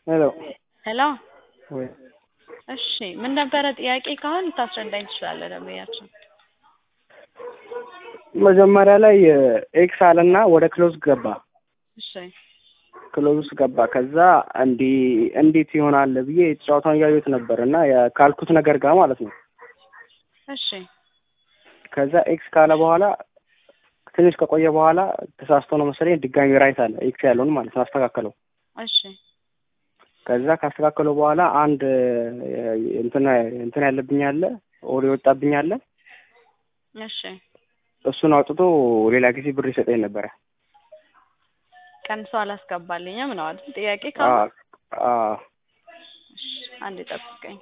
ሄሎ ሄሎ ወይ እሺ ምን ነበረ ጥያቄ ካሁን ልታስረዳኝ ትችላለህ ደንበኛችን መጀመሪያ ላይ ኤክስ አለና ወደ ክሎዝ ገባ እሺ ክሎዝ ውስጥ ገባ ከዛ እንዲህ እንዴት ይሆናል ብዬ ጨዋታውን እያየሁት ነበር እና ካልኩት ነገር ጋር ማለት ነው እሺ ከዛ ኤክስ ካለ በኋላ ትንሽ ከቆየ በኋላ ተሳስቶ ነው መሰለኝ ድጋሚ ራይት አለ ኤክስ ያለውን ማለት ነው አስተካከለው እሺ ከዛ ካስተካከለው በኋላ አንድ እንትን እንትን ያለብኝ አለ ኦር የወጣብኝ አለ እሺ እሱን አውጥቶ ሌላ ጊዜ ብር ይሰጠኝ ነበረ ቀንሶ አላስገባልኝም ነው አይደል ጥያቄ ካሁን አ እሺ አንዴ ጠብቀኝ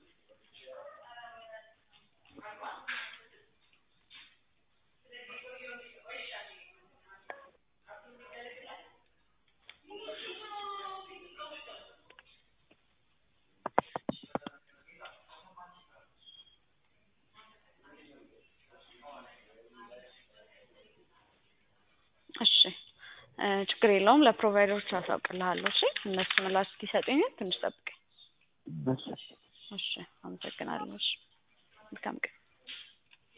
እሺ ችግር የለውም ለፕሮቫይደሮች አሳውቅልሃለሁ እሺ እነሱ ምላሽ እስኪሰጡኝ ትንሽ ጠብቀኝ እሺ አመሰግናለሁ እሺ መልካም ቀን